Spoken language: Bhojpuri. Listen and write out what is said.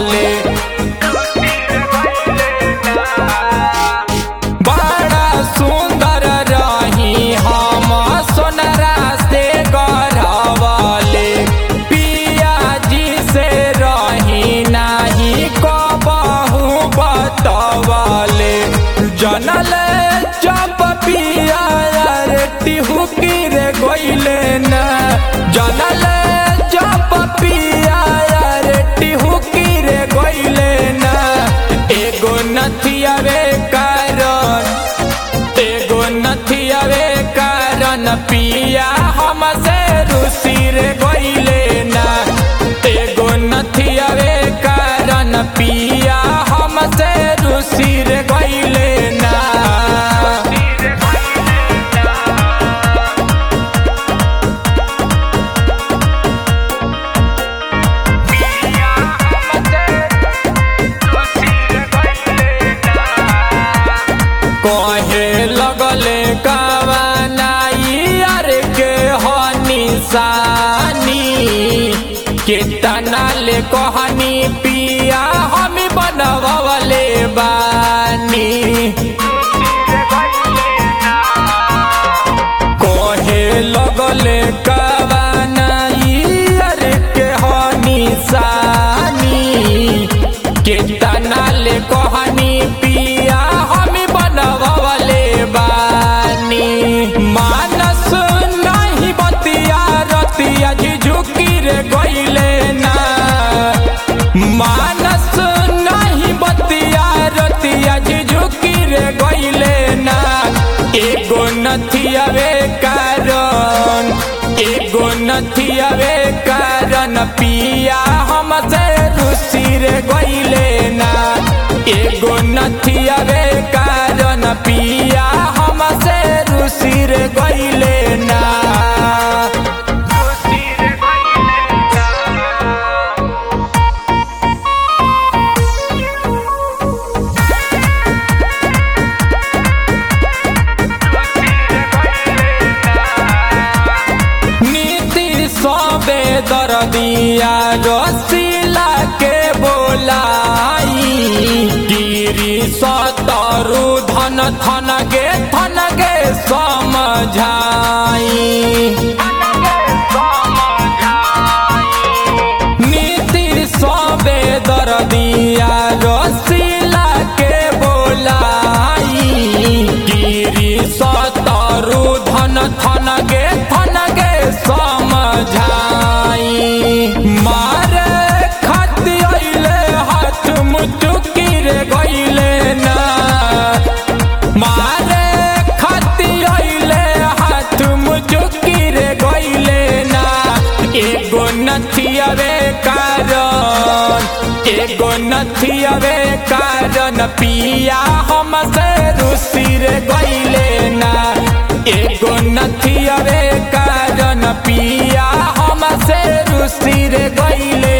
बतवले बड़ा सुंदर रही हम सोनरा से गढ़वले पिया जी से रही नाही कबहू बतवले जनल जब पिया रे टिहुकी रे गइले न जनल जब पिया रे टिहुकी रे गइले न एगो नथिया रे कारण एगो नथिया रे कारण पिया हमसे रुसी रे गइले ना एगो नथिया रे कारण पिया हमसे रुसी रे गइले ना कहे लगले कवनाई अर के हो निशानी कितना ले कहनी पिया हम बनवले बानी कहे लगले कवनाई अर के हो निशानी कितना ले कहनी पिया हम बनवले बानी मानस नहीं बतिया रतिया झुकी रे गइले ना मानस नहीं बतिया रतिया झुकी रे गइले ना एगो नथिया वे कारण एगो नथिया वे कारण पिया हमसे रुसी रे गइले ना एगो नथिया वे कारण पिया हमसे रुसी रे गइले ना नीति सबे दर्दिया रसीला के बोलाई गिरी सतरु धन थन गे थन गे समझाई नीति सबे दर्दिया रसीला के बोलाई गिरी सतरु धन थन गे थन गे समझाई मारे खाती अइले हाथ मुचुकी रे गइले ना मारे खाती अइले हाथ मुचुकी रे गइले ना एगो नथिया रे कारण एगो नथिया रे कारण पिया हमसे रुसी रे गइले ना एगो नथिया रे कारण पिया हमसे रुसी रे गइले